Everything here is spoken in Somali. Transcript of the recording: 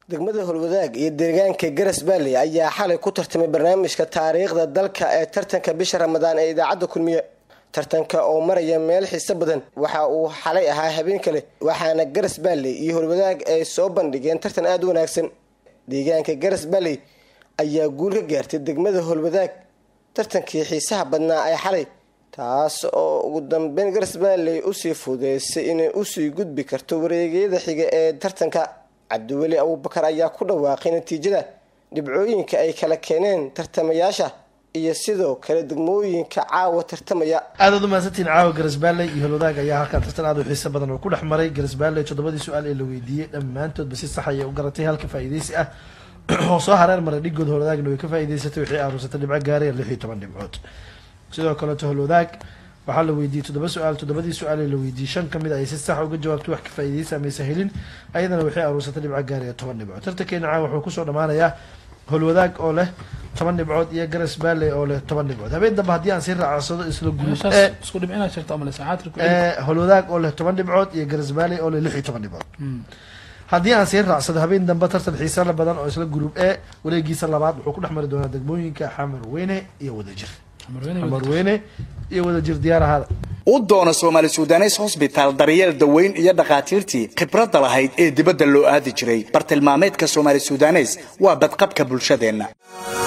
degmada holwadaag iyo deegaanka garas baalley ayaa xalay ku tartamay barnaamijka taariikhda dalka ee tartanka bisha ramadaan ee idaacadda kulmiye tartanka oo maraya meel xiiso badan waxa uu xalay ahaa habeen kale waxaana garas baalley iyo holwadaag ay soo bandhigeen tartan aada u wanaagsan deegaanka garas baalley ayaa guul ka gaartay degmada holwadaag tartankii xiisaha badnaa ee xalay taas oo ugu dambeyn garas baalley usii fudeysay inay usii gudbi karto wareegyada xiga ee tartanka cabdiweli abuubakar ayaa ku dhawaaqay natiijada dhibcooyinka ay kala keeneen tartamayaasha iyo sidoo kale degmooyinka caawa tartamaya aadaad umahadsantiin caawa garasbaalley iyo holwadaag ayaa halkan tartan aad u xiiso badan oo ku dhex maray garasbaalley toddobadii su-aal ee la weydiiyey dhammaantoodba si sax ayay u garatay halka faa-iideysi ah oo soo hareer maray dhigood holwadaagna way ka faa-iideysatay waxay aruursatay dhibco gaaraya lix iyo toban dhibcood sidoo kaleeto holwadaag waxaa la weydiiyey toddoba su-aal toddobadii su-aal ee la weydiiyey shan ka mid ay si sax uga jawaabtay wax ka faa-iideysa amaysa helin ayadana waxay aruursatay dhibco gaaraya toban dhibcood tartankeena caawa wuxuu kusoo dhammaanayaa holwadaag oo leh toban dhibcood iyo garas baalley oo leh toban dhibcood habeen dambe haddii aan sii raacsado isla guluub ee isku dhibcina jirta ama saacad ku ee holwadaag oo leh toban dhibcood iyo garas baalley oo leh lix iyo toban dhibcood haddii aan sii raacsado habeen dambe tartan xiisala badan oo isla guluub ee wareegiisa labaad wuxuu ku dhex mari doonaa degmooyinka xamar weyne iyo wadajir xamar weyne iyo wadajir diyaar ahaada u doona soomaali sudanes hosbitaal daryeel daweyn iyo dhakhaatiirtii khibradda lahayd ee dibadda loo aadi jiray bartilmaameedka soomaali sudanes waa badqabka bulshadeenna